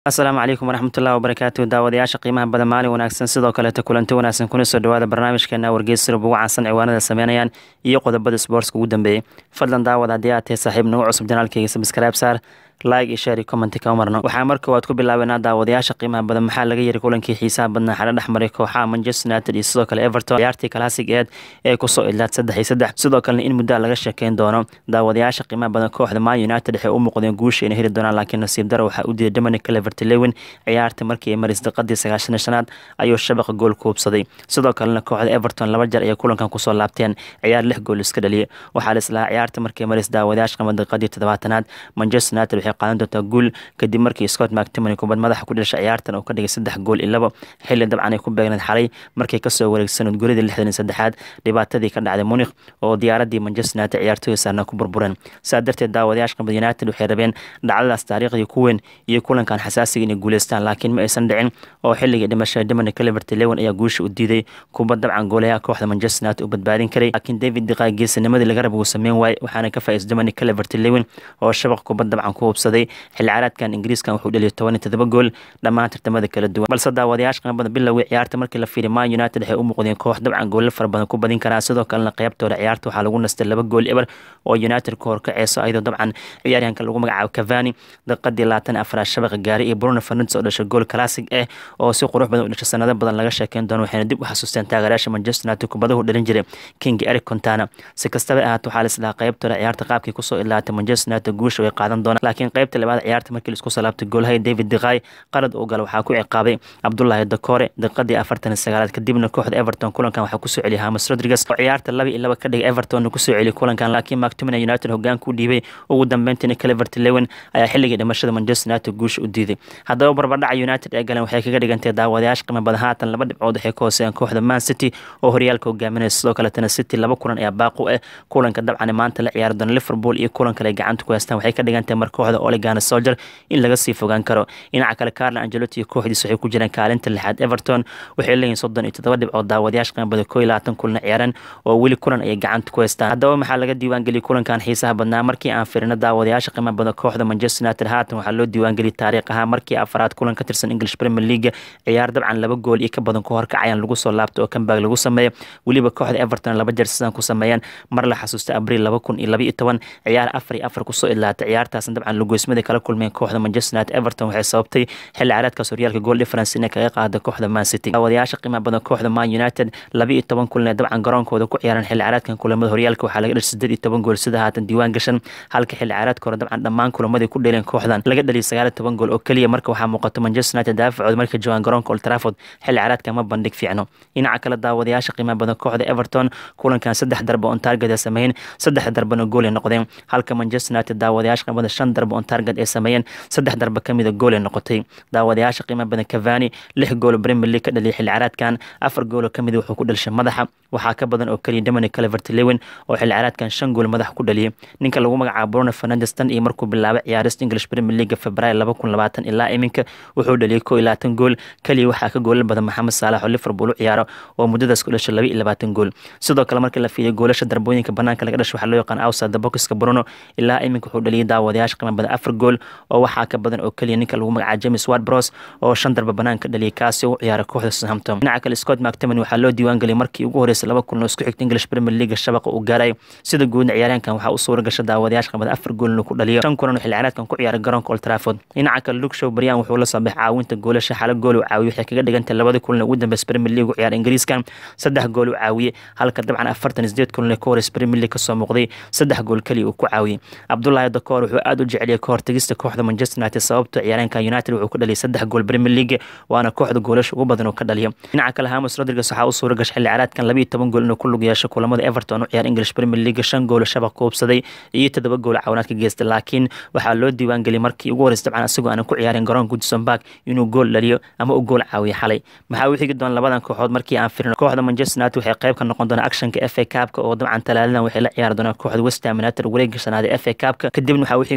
asalaamu calaykum waraxmatullahi wabarakaatu daawadayaasha qiimaha badan maalin wanaagsan sidoo kaleeta kulanti wanaagsan kuna soo dhawaada barnaamijkeena wargeysirab ugu caansan ciwaanada sameynayaan iyo qodobada sboortska ugu dambeeyey fadlan daawad haddii aad tahay saaxiib nagu cusub janaalkeyga sabskribe saar like iyo share iyo comment ka marno waxaa mar koowaad ku bilaabeynaa daawadayaasha qiimaha badan maxaa laga yiri kulankii xiisaha badnaa xala dhexmaray kooxaha manchester united iyo sidoo kale everton ciyaartii classic eed ee kusoo idlaad saddex iyo saddex sidoo kalena in muddaa laga sheekeyn doono daawadayaasha qiimaha badan kooxda man united waxay u muuqdeen guusha inay heli doonaan laakiin nasiib daro waxaa u diiday dominic clevert lewin ciyaarta markii ay maris daqadii sagaashan shanaad ayuu shabaqa gool ku hubsaday sidoo kalena kooxda everton laba jeer ayay kulankan kusoo laabteen ciyaar lix gool iska dhaliyay waxaa lislahaa ciyaarta markii maris daawadayaasha qama daqadii toddobaatanaad manchester united waxay qaadan doontaa guul kadib markii scott mactimony kubad madaxa ku dhashay ciyaartan oo ka dhigay saddex gool iyo labo xilli dabcan ay ku beegneed xalay markay kasoo wareegsanood guuladii lixdan iyo saddexaad dhibaatadii ka dhacday munikh oo diyaaradii manchester united ciyaartooy saarna ku burbureen saa darteed daawadayaasha qamad united waxay rabeen dhacdadaas taariikhdii ku weyn iyo kulankan xasaasiga inay guuleystaan laakiin ma aysan dhicin oo xilligii dhimashada dominic clevert lewin ayaa guusha u diiday kubad dabcan goolayaha kooxda manchester united u badbaadin karay laakiin david diqaa geesinimadii laga raba uu sameyn waayey waxaana ka faa'iis dominic clevert lewin oo shabaq kubad dabcan ku hubsaday xilli ciyaareedkan ingiriiskan wuxuu dhaliyay toban iyo todoba gool dhammaan tartamada kala duwan balse daawadayaasha qanbada bilowgii ciyaarta markii la fiiriy man united waxay u muuqdeen koox dabcan goolla fara badan ku badin karaan sidoo kalena qeybtooda ciyaarta waxaa lagu nastay laba gool eber oo united ka hor kaceyso ayadoo dabcan ciyaaryahanka lagu magacaabo cavani daqiiqadii labaatan afraad shabaqa gaaray iyo bruno fernandes oo dhashay gool classic ah oo si qurux badan u dhashay sanado badan laga sheekeyn doono waxayna dib u xasuusteen taageerayaasha manchester united kubadahu dhalin jiray king eric contana si kastaba ahaato waxaa lislahaa qeybtooda ciyaarta qaabkii kusoo ilaatay manchester united guusha way qaadan doonaan laakiin qeybta labaad ciyaarta markii laisku salaabtay goolhay david diqay qalad uu gala waxaa ku ciqaabay cabdulaahi dakore daqiiqadii afartan iyo sagaalaad kadibna kooxda everton kulankan waxaa kusoo celiyay hamas rodriguez oo ciyaarta laba iyo laba ka dhigay everton kusoo celiyay kulankan laakiin mactomina united hogaan ku dhiibay ugu dambeyntiina clevert lewin ayaa xilligii dhimashada manchester united guusha u diiday haddaba barbardhaca united ee galeen waxay kaga dhigantay daawadayaasha qiimo badan haatan laba dhibcood waxay ka hooseeyaan kooxda man city oo horyaalka hogaaminaysa sidoo kaletana city laba kulan ayaa baaqu ah kulanka dabcan maanta la ciyaari doona liverpool iyo kulan kale gacanta ku haystaan waxay ka dhigantahay mar kooxda oligana soldier in laga sii fogaan karo dhinaca kale carlo angelotti iyo kooxdiis waxay ku jiraan kaalinta lixaad everton waxay leeyihin soddon iyo toddoba dhibcood daawadayaasha qiimabada koo iyo labaatan kulna ciyaaran oo weli kulan ayay gacanta ku haystaan haddaba maxaa laga diiwaangeliyay kulankan xiisaha badnaa markii aan firino daawadayaasha qiima badan kooxda manchester united haatan waxaa loo diiwaangeliyay taariikh ahaa markii afaraad kulan ka tirsan english premier league ciyaar dabcan laba gool iyo ka badan ku horkacayaan lagu soo laabto oo kambag lagu sameeyo weliba kooxda everton laba jeer sidaan ku sameeyeen mar la xasuusta abriil laba kun iyo laba iyo toban ciyaar afar iyo afar kusoo idlaatay ciyaartaasna dabcan lugoysmada kala kulmeen kooxda manchester united everton waxay sababtay xilli ciyaareedkaas horyaalka gool difference inay kaga qaada kooxda man city daawadayaasha qiimaha badan kooxda man united laba iyo toban kulan ee dabcan garoonkooda ku ciyaaran xilli ciyaareedkan kulamada horyaalka waxaa laga dhashay siddeed iyo toban gool sida haatan diiwaan gashan halka xilli ciyaareedka hore dabcan dhammaan kulamadii ku dheeleen kooxdan laga dhaliyay sagaal iyo toban gool oo keliya marka waxaa muuqato manchester united daafacooda markay joogaan garoonka old trafford xilli ciyaareedka ma bandhig fiicno dhinaca kale daawadayaasha qiimaha badan kooxda everton kulankan saddex darba on target ay sameeyeen saddex darbana gool ay noqdeen halka manchester united daawadayaasha qiimaha badan shan darba on target ay sameeyeen saddex darba kamida gool ay noqotay daawadayaasha qiimaha badan cavani lix gool premier league ka dhaliyay xilli ciyaareedkan afar gool oo kamid wuxuu ku dhalishay madaxa waxaa ka badan oo keliya dominic clevert lewin oo xilli ciyaareedkan shan gool madaxa ku dhaliyay ninka lagu magacaabo bruno fernandes tan iyo markuu bilaabay ciyaarista english premier league february laba kun labaatan ilaa iminka wuxuu dhaliyay koo iyo labaatan gool keliya waxaa ka goolan badan maxamed saalax oo liverpool u ciyaaro oo muddadaas ku dhashay laba iyo labaatan gool sidoo kale markii la fiiriyo goolasha darbooyinka banaanka laga dhashay waxaa loo yaqaan outside the boxka bruno ilaa iminka wuxuu dhaliyay daawadayaasha qiimo badan afar gool oo waxaa ka badan oo keliya ninka lagu magacaabo james ward bros oo shan darba banaanka dhaliyay kaasi oo u ciyaara kooxda southampton dhinaca kale scott mactomany waxaa loo diiwaan geliyay markii ugu horeysay laba kulan oo isku xigta english premier league shabaqa uu gaaray sida guudna ciyaaryahankan waxaa u suura gasha daawadayaasha qiimo badan afar gool inuu ku dhaliyo shan kulan oo xilli ciyaareedkan ku ciyaaray garoonka old trafford dhinaca kale luke show baryan wuxuu la soo baxay caawinta goolasha xala gool uu caawiyey waxay kaga dhigantay labada kulan ugu dambeysa premier league u ciyaara ingiriiskan saddex gool uu caawiyey halka dabcan afartan sideed kulan ee ka horeysa premier league kasoo muuqday saddex gool keliya uu ku caawiyey cabdulaahi dakoor wuxuu aad u jeceliyay ka hortagista kooxda manchester united sababto ciyaaryahanka united wuxuu ku dhaliyay saddex gool premier league waana kooxda goolasha ugu badan oo ka dhaliyo dhinaca kale hamas rodriguez waxaa u suura gashay xilli ciyaareedkan laba iyo toban gool inuu ku lug yeesho kulamada everton u ciyaar english premier league shan gool shabaq ku hubsaday iyo toddoba gool cawinaad ka geystay laakiin waxaa loo diiwaan geliyay markii ugu horeysa dabcan asagoo aanan ku ciyaarin garoon goodison park inuu gool dhaliyo ama u gool caawiyo xalay maxaa u xigi doona labadan kooxood markii aan firino kooxda manchester united waxay qayb ka noqon doonaa actionka f a cupka oo dabcan talaadadan waxay la ciyaari doonaa kooxda west ham united wareegga shanaad ee f a cupka kadibna waxaa u xigi doona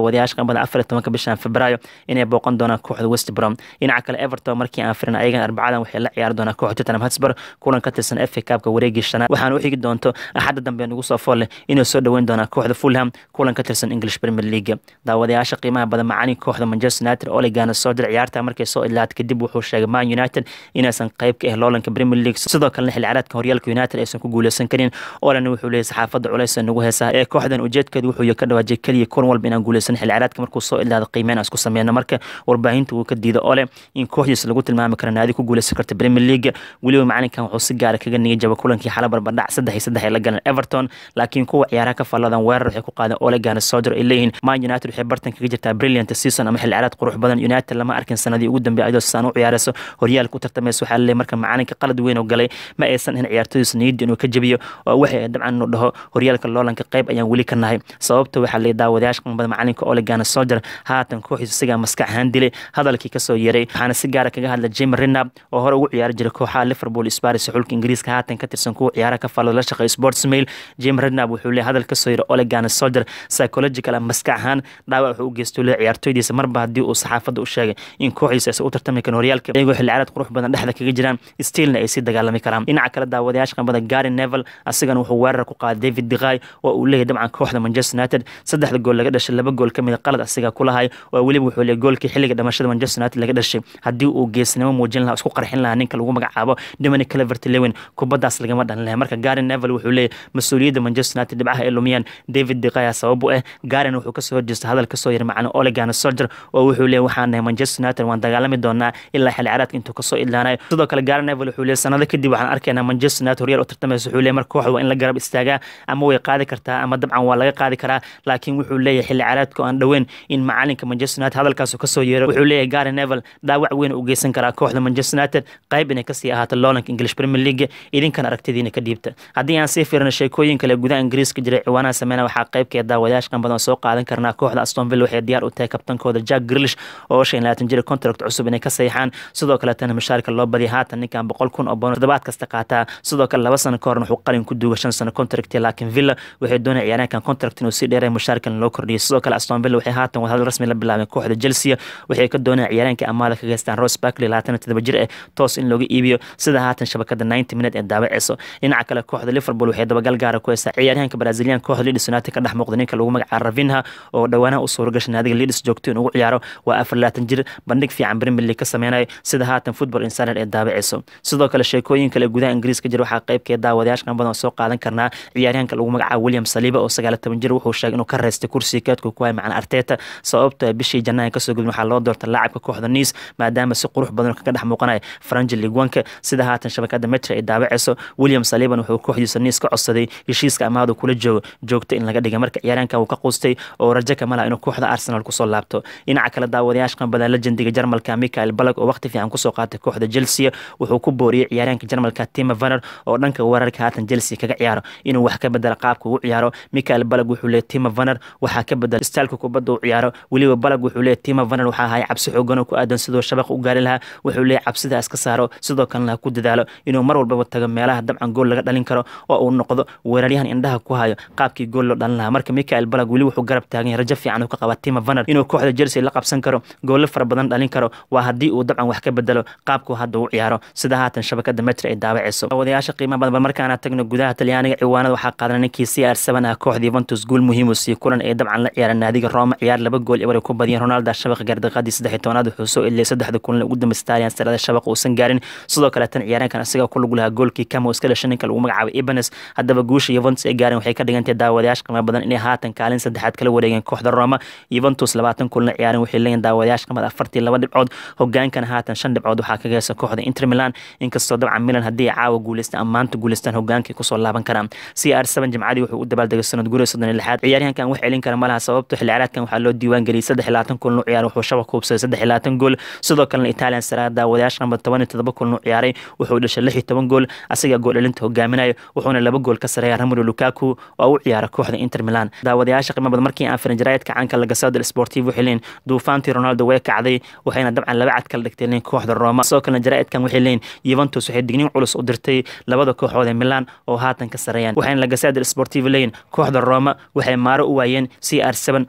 daawadayaasha qambada afar iyo tobanka bishan februaayo inay booqan doonaan kooxda west brom dhinaca kale everton markii aan firin ayagan arbacadan waxay la ciyaari doonaan kooxda tottenham hotspur kulan ka tirsan fa cupka wareegii shanaad waxaana u xigi doonto axadda dambe nagu soo fool leh inay soo dhoweyn doonaan kooxda fulham kulan ka tirsan english premier league daawadayaasha qiimaha badan macalin kooxda manchester united oligana soo dir ciyaarta markay soo idlaatay kadib wuxuu sheegay man united inaysan qayb ka ah loolanka premier league sidoo kalena xilli ciyaareedka horyaalka united aysan ku guuleysan karin olana wuxuu leeyahay saxaafadda culays nagu heesaa ee kooxdan ujeedkeedu wuxuu ka dhawaajay keliya kulan walba inaan guuleysan xilli ciyaareedka markuu soo idlaada qiimeyn aan isku sameyno marka warbaahinta uu ka diida ole in kooxdiisa lagu tilmaami karo naadi ku guuleysan karta premier league weliba macalinkan wuxuu si gaara kaga nigay jaba kulankii xala barbadhac saddex iyo saddex ay la galeen everton laakiin kuwa ciyaaraha ka falladan weerar waxay ku qaadeen ole gana soder ay leeyihiin man united waxay bartan kaga jirtaa brilliant season ama xilli ciyaareed qurux badan united lama arkin sanadii ugu dambeeyay ayadoo saan u ciyaarayso horyaalka u tartamaysa waxaa laleeyahay marka macalinka qalad weyn oo galay ma aysan ahin ciyaartooydiisa niyadda inuu ka jabiyo oo waxay dabcan inuu dhaho horyaalka loolanka qayb ayaan weli ka nahay sababta waxaa leeyahay daawadayaasha qanbada macalinka ole gana soder haatan kooxiisa sigaa maskax ahaan dilay hadalkii kasoo yeray waxaana si gaara kaga hadla jim renab oo hore ugu ciyaari jiray kooxaha liverpool sparis xulka ingiriiska haatan ka tirsan kuwa ciyaaraha ka fallada la shaqeeya sports mail jim renab wuxuu leeyahay hadal kasoo yeray ole gana soder psychological maskax ahaan dhaawac wuxuu u geystay leeyahay ciyaartooydiisa marba haddii uu saxaafadda u sheegay in kooxdiisa aysan u tartami karin horyaalka iyagoo xilli ciyaareed qurux badan dhexda kaga jiraan stiilna ay sii dagaalami karaan dhinaca kale daawadayaasha qanbada gary nevel asigana wuxuu weerar ku qaaday david diqay oo uu leeyahay dabcan kooxda manchester united saddexda gool laga dhashay laba gool ka mid a qalad asiga ku lahay oo weliba wuxuu leeyahay goolkii xilliga dhamashada manchester united laga dhashay haddii uu geesnimo muujin lahaa isku qarxin lahaa ninka lagu magacaabo dominic clevert lewin kubaddaas lagama dhalin lahay marka gary nevel wuxuu leeyahay mas-uuliyadda manchester united dhibcaha ay lumiyaan david diqaya sabab u ah garin wuxuu kasoo horjeestay hadal kasoo yiri macalin olegana soldier oo wuxuu leeyahay waxaan nahay manchester united waan dagaalami doonaa ilaa xilli ciyaareedka intuu kasoo idlaanayo sidoo kale gary nevel wuxuu leeyahay sanado kadib waxaan arkaynaa manchester united horyaal u tartamaysa wuxuu leeyahay marka kooxda waa in la garab istaagaa ama way qaadi kartaa ama dabcan waa laga qaadi karaa laakiin wuxuu leeyahay xilli ciyaareedka aan dhoweyn in macalinka manchester united hadalkaas kasoo yeero wuxuu leeyahay gary nevel dhaawac weyn u geysan karaa kooxda manchester united qayb inay kasii ahaato loolanka english premier league idinkan aragtidiina ka dhiibta haddii aan sii fiirino sheekooyin kale gudaha ingiriiska jiray ciwaanaha sameyna waxaa qaybkeeda daawadayaasha qan badan soo qaadan karnaa kooxda aston villa waxay diyaar u tahay kabtankooda jack grilish oo shan labaatan jira contract cusub inay ka saxiixaan sidoo kaletana mushaarka loo badiya haatan ninkan boqol kun oo bono toddobaad kasta qaataa sidoo kale laba sano ka horna wuxuu qalin ku duuga shan sano contract laakiin villa waxay doonaya ciyaaryaankan contract inuu sii dheeray mushaarkan loo kordhiyay sidoo kale aston villa waxay haatan wadahadal rasmi la bilaabeen kooxda chelsea waxay ka doonayaan ciyaaryaanka amaada ka geystaan rose barkley labaatan todoba jir eh toos in looga iibiyo sida haatan shabakada ninety minute ee daawaceyso dhinaca kale kooxda liverpool waxay dabagal gaara ku heysaa ciyaaryahanka brazilian kooxda leeds united ka dhex muuqda ninka lagu magacaabo ravinha oo dhowaanaha u suuragashay naadiga leeds joogto in ugu ciyaaro waa afar labaatan jir bandhig fiican premier league ka sameynayo sida haatan football insider ee daawaceyso sidoo kale sheekooyin kale gudaha ingiriiska jira waxaa qaybkeed daawadayaasha qan badan soo qaadan karnaa ciyaaryahanka lagu magacaabo william saliba oo sagaal toban jir wuxuu sheegay inuu ka reystay kursiga keedku ku hay macna arteta sababta bishii janaayo kasoo gudbin waxaa loo doortay laacabka kooxda niis maadaama si qurux badan kaga dhex muuqanaya faranji ligwanka sida haatan shabakada metra ay daawaceyso william saliban wuxuu kooxdiisa niis ka codsaday heshiiska amaadu kula joogo joogta in laga dhigay marka ciyaaryahanka uu ka quustay oo rajo ka malaha inuu kooxda arsenal kusoo laabto dhinaca kale daawadayaasha qanbadan legendiga jarmalka michael balag oo waqti fiican kusoo qaatay kooxda chelsea wuxuu ku booriyey ciyaaryahanka jarmalka tima vaner oo dhanka weerarka haatan chelsea kaga ciyaaro inuu wax ka bedela qaabka ugu ciyaaro michael balag wuxuu leeyahy tima vaner waxaa ka bedela staalka kubadda u ciyaaro weliba balag wuxuu leeyahy tima vaner waxaa ahay cabsi xoogan oo ku aadan sidoo shabaqa u gaari lahaa wuxuu leeyahy cabsida iska saaro sidoo kalena ha ku dadaalo inuu mar walbaba tago meelaha dabcan gool laga dhalin karo oo uu noqdo weeraryahan indhaha ku hayo qaabkii gool loo dhalin lahaa marka michael balag weli wuxuu garab taagan yahay rajo fiican uu ka qaba tima vaner inuu kooxda chelsea la qabsan karo goollo fara badan dhalin karo waa haddii uu dabcan wax ka bedelo qaabku hadda u ciyaaro sida haatan shabakada metra ay daawaceyso wadayaasha qiimaha badan bal markaana tagno gudaha talyaaniga ciwaanada waxaa qaadanay ninkii c r seven ah kooxda yuventus guul muhiim uu siiyey kulan ay dabcan la ciyaareen naadiga roma ciyaar laba gool ebar ay ku badiyeen ronaldo shabaqa gardiqadii saddex iyo tobanaad wuxuu soo eliyay saddexda kulan ugu dambeysay talian sarada shabaqa uusan gaarin sidoo kale tan ciyaaryaankan isaga ku lug lahaa goolkii kama iska dhashay ninka lagu magacaabay ibanes haddaba guusha yuventus ay gaareen waxay ka dhigantay daawadayaasha qiimo badan inay haatan kaalin saddexaad kala wareegeen kooxda roma yuventus labaatan kulan ciyaareen waxay leeyihin daawadayaasha qimada afartii laba dhibcood hogaankan haatan shan dhibcood waxaa kaga heysa kooxda inter milan inkastoo dabcan milan haddii ay caawa guuleystaan ama maanta guuleystaan hogaankii kusoo laaban karaan c r seven jimcadii wuxuu u dabaaldegay sanad guriga soddon iyo lixaad ciyaaryahankan wax celin kara malaha sababto xilli ciyaareedkan waxaa loo diiwaan geliyay saddex iyo labaatan kulan u ciyaar wuxuu shabaq kuubsaday saddex iyo labaatan gool sidoo kalena italian saraa daawadayaasha qamba toban iyo todoba kulan u ciyaaray wuxuu dhashay lix iyo toban gool asiga gool dhalinta hogaaminayo wuxuuna laba gool ka sareeya ramiro lukaku oo u ciyaara kooxda inter milan daawadayaasha qiimo badan markii aan firin jaraayadka caanka lagasado sportiv waxay leeyihin duufaantii ronaldo way kacday waxayna dabcan laba cad kala dhigtay leeyihin kooxda roma sidoo kalena jaraa'idkan waxay leeyihin yuventus waxay digniin culus u dirtay labada kooxood ee milan oo haatan ka sareeyaan waxayna lagasado sportiv leeyihin kooxda roma waxay maaro u waayeen c r seven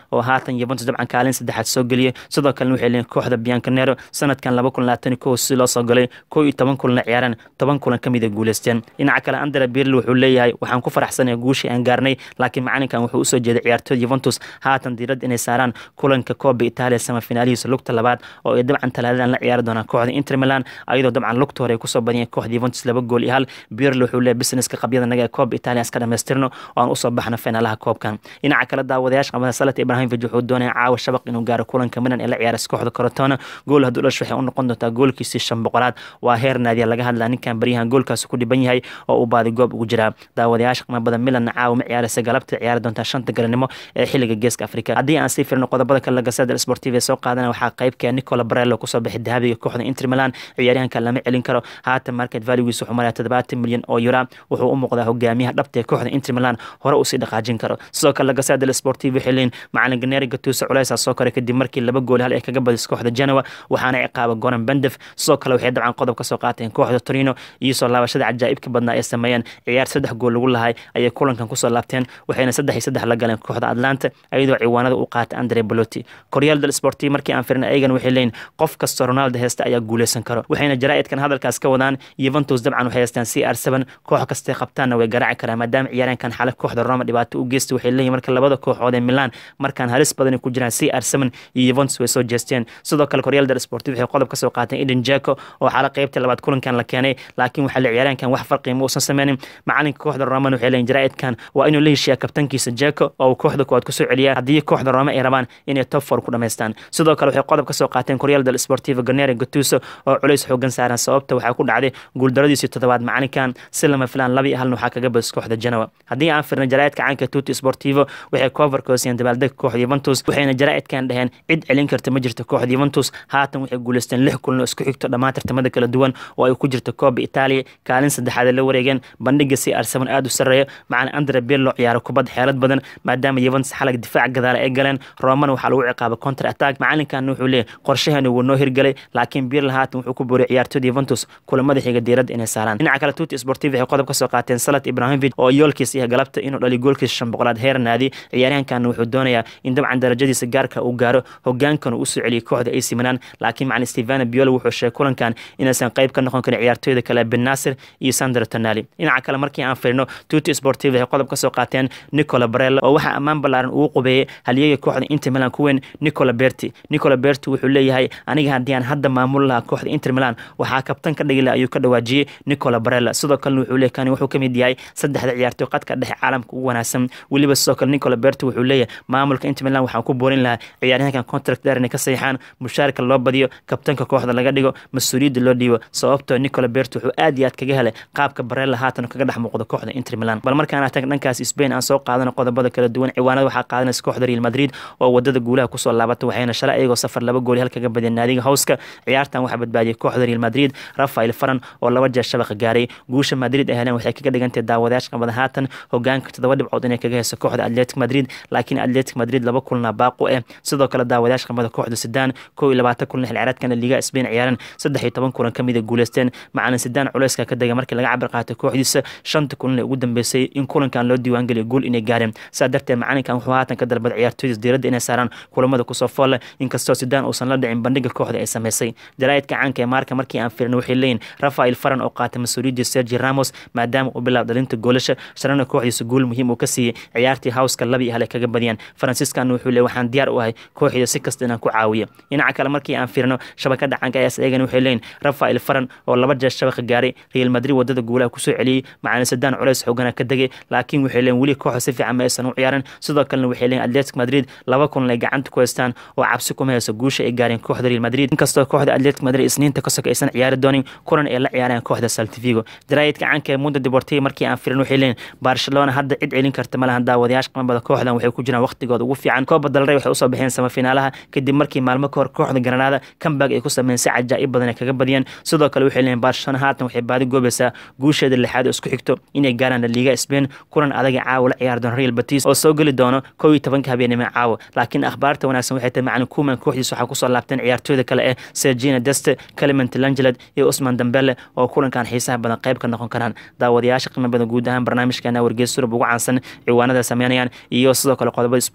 oo haatan yuventus dabcan kaalin saddexaad soo geliyay sidoo kalena waxay leeyihin kooxda biancanero sanadkan laba kun labaatan kow si loo soo galay kow iyo toban kulanna ciyaaraan toban kulan ka mid a guuleysteen dhinaca kale andra birl wuxuu leeyahay waxaan ku faraxsanaya guushii aan gaarnay laakiin macalinkan wuxuu usoo jeeday ciyaartooyda yuventus haatan diiradda inay saaraan kulanka kooba itaaliya samafinaalihiisa lugta labaad oo ay dabcan talaadadan la ciyaari doonaan kooxda inter milan ayadoo dabcan lugta hore ay kusoo badiyeen kooxda yuventus laba gool iyo hal birl wuxuu leeyahay businesska qabyada naga ee kooba itaaliya iska dhamaystirno oo aan usoo baxno finaalaha koobkan dhinaca kale daawadayaasha qabada salat ibrahimovic wuxuu doonaya caawa shabaq inuu gaaro kulanka milan ee la ciyaaraysa kooxda korotona gool hadduu dhash waxay u noqon doontaa goolkiisii shan boqolaad waa heer naadiya laga hadlaa ninkan baryahan goolkaasi ku dhiban yahay oo uu baadi goob ugu jiraa daawadayaasha qiimo badan milanna caawa ma ciyaaraysa galabta ciyaari doontaa shanta garanimo ee xilliga geeska afrika haddii aan sii firno qodobada kale lagasada sportiv ee soo qaadana waxaa qaybka nicola barello kusoo bixi dahabiga kooxda inter milan ciyaaryahanka lama celin karo haatan market valugiis wuxuu maraya toddobaatan milyan oo yura wuxuu u muuqdaa hogaamiyaha dhabta ee kooxda inter milan hore usii dhaqaajin karo sidoo kale lagasada sportiv waxay leeyihin macalin ganeri gatusa culeysa soo koray kadib markii laba gool hal ay kaga badis kooxda genoa waxaana ciqaaba goran bendef sidoo kale waxay dabcan qodob ka soo qaateen kooxda torino iyo soo laabashada cajaa'ibka badnaa ay sameeyeen ciyaar saddex gool lagu lahay ayay kulankan kusoo laabteen waxayna saddex iyo saddex la galeen kooxda atlanta iyadoo ciwaanada u qaatay andre boloti koryaal del sportiv markii aan firna ayagan waxay leeyihin qof kastoo ronaldo heesta ayaa guuleysan karo waxayna jaraa'idkan hadalkaas ka wadaan yuventus dabcan waxay haystaan c r seven koox kastay qabtaanna way garaaci karaan maadaama ciyaaryaankan xale kooxda roma dhibaato u geystay waxay leeyihin marka labada kooxood ee milan markaan halis badan ku jiraan c r seven iyo yuventus way soo jeesteen sidoo kale koryaal del sportiv waxay qodob ka soo qaateen eden jeko oo xaala qaybta labaad kulankan la keenay laakiin waxaa la ciyaaryaankan wax farqi ma uusan sameynin macalinka kooxda roman waxay leeyihin jaraa'idkan waa inuu la heshiyaa kabtankiisa jeko oo uu kooxda koowaad kusoo celiyaa haddii kooxda roma ay rabaan inay top four ku dhamaystaan sidoo kale waxay qodob ka soo qaateen koryaal del sportivo ganeri gatuso oo culays xoogan saaran sababta waxaa ku dhacday guuldaradiisii toddobaad macalinkan si lama filaan laba iyo halna waxaa kaga badis kooxda genoa haddii aan firna jaraa'idka caanka tuti sportivo waxay coverkoosiyeen dabaaldega kooxda yuventus waxayna jaraa'idkan dhaheen cid celin karta ma jirto kooxda yuventus haatan waxay guuleysteen lix kulan oo isku xigto dhammaan tartamada kala duwan oo ay ku jirto kooba itaaliya kaalin saddexaad la wareegeen bandhiga c r seven aada u sarreeyo macalin andre birlo ciyaaro kubad xeelad badan maadaama yuventus xalag difaac gadaala ay galeen romana waxaa lagu ciqaaba counter attack macalinkan wuxuu leeyahy qorshaheenu wuu noo hirgelay laakiin birla haatan wuxuu ku booriyay ciyaartooyda yuventus kulamada xiga diiradda inay saaraan dhinaca kale tuti sportiv waxay qodob ka soo qaateen salat ibrahimovic oo yoolkiisa iyo galabta inuu dhaliy goolkiisa shan boqolaad heer naadi ciyaaryahankan wuxuu doonayaa in dabcan darajadiisa gaarka uu gaaro hogaankan uu usoo celiyay kooxda ac milan laakiin macalin stevano biolo wuxuu sheegay kulankan inaysan qayb ka noqon karin ciyaartooyda kale ben nasir iyo sandro tonali dhinaca kale markii aan firino tuti sportiv waxay qodob ka soo qaateen nicola barello oo waxaa ammaan ballaaran ugu qubeeyey halyeega kooxda inter milan ku weyn nicola berti nicola berti wuxuu leeyahay aniga haddii aan hadda maamul lahaa kooxda inter milan waxaa kabtan ka dhigi laha ayuu ka dhawaajiyey nicola barella sidoo kalena wuxuu leeyahy kani wuxuu ka mid yahay saddexda ciyaartooy qadka dhexe caalamka ugu wanaagsan weliba sidoo kale nicola berti wuxuu leeyahay maamulka inter milan waxaan ku boorin lahaa ciyaaryahankan contract dheer inay ka saxiixaan mushaarka loo badiyo kabtanka kooxda laga dhigo mas-uuliyadda loo dhiibo sababtoo nicola berti wuxuu aad iyo aad kaga helay qaabka barella haatan kaga dhex muuqdo kooxda inter milan bal markaan tag dhankaas spain aan soo qaadano qodobada kala duwan ciwaanada waxaa qaadanaysa kooxda real madrid oo wadada guulaha kusoo laabatay waxayna shalay iyagoo safar laba gooli halkaga badiyeen naadiga howska ciyaartan waxaa badbaadiyay kooxda real madrid rafael faran oo laba jeer shabaqa gaaray guusha madrid ay heleen waxay kaga dhigantay daawadayaasha qabada haatan hogaanka toddoba dhibcood inay kaga heyso kooxda atletic madrid laakiin atletic madrid laba kulna baaqu eh sidoo kale daawadayaasha qabada kooxda sudan kow iyo labaatan kulan xilciyaareedkan liga spain ciyaaran saddex iyo toban kulan kamid a guuleysteen macalin sudan culeyska ka dega markii laga cabir qaatay kooxdiisa shanta kulan ee ugu dambeysay in kulankan loo diiwaangeliyo guul inay gaareen saa darteed macalinkan wuxuu haatan ka dalbaday ciyaartooydiis diiradda inay saaraan kulamada kusoo foolle inkastoo sudan uusan la dhicin bandhiga kooxda ay sameysay jaraa'idka caanka ee maarka markii aan firin waxay leeyihin rafael faran oo qaatay mas-uuliyadda sergi ramos maadaama uu bilaab dhalinta goolasha shalana kooxdiisa guul muhiim uu ka siiyey ciyaartii howska laba iyo hal ay kaga badiyaan faransiiskan wuxuu leeyahy waxaan diyaar u ahay kooxda si kasta inaan ku caawiyo dhinaca kale markii aan firino shabakada caanka ayaas eegan waxay leeyihin rafael faran oo laba jeer shabaqa gaaray real madrid wadada guulaha kusoo celiyey macalin sudan culeys xoogana ka degay laakiin waxay leeyihin weli kooxda si fiican ma aysan u ciyaaran sidoo kalena waxay leeyihin atletic madrid laba kulan ay gacanta ku haystaan oo cabsi kuma hayso guusha ay gaareen kooxda real madrid inkastoo kooxda atletic madrid isniinta kasok aysan ciyaari doonin kulan ay la ciyaareen kooxda saltivigo jaraa'idka caanka ee mundo deportivo markii aan firin waxay leeyihin barcelona hadda cid celin karta malahan daawadayaasha qamabada kooxdan waxay ku jiraan waqtigooda ugu fiican kooba dalrey waxay usoo baxeen samafinaalaha kadib markii maalmo ka hor kooxda granada comeback ay ku sameeyeen si cajaa'ib badan ay kaga badiyeen sidoo kale waxay leeyihin barcelona haatan waxay baadi goobaysaa guusheeda lixaad oo isku xigto inay gaaraan liga spain kulan adag ee caawa la ciyaari doona real batis oo soo geli doono kow iyo tobanka habeenimo caawa laakiin akhbaarta wanaagsan waxay tahay macalin kuman kooxdiisa waxaa kusoo laabteen ciyaartooyda kale ee sergina deste clement langelet iyo usman dambele oo kulankan xiisaha badan qayb ka noqon karaan daawadayaasha qiimo badan guud ahaan barnaamijkeena wargeys surub ugu caansan ciwaanada sameynayaan iyo sidoo kale qodobada sport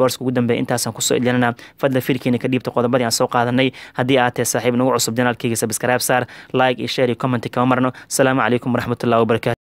sports ugu dambeeya intaasaan kusoo ilinana fadla filkiina ka dhiibta qodobadii aan soo qaadanay haddii aad tahay saaxiib nagu cusub janaalkayga sabscribe saar like iyo share iyo comment kama marno asalaamu calaykum waraxmatullahi wabarakatu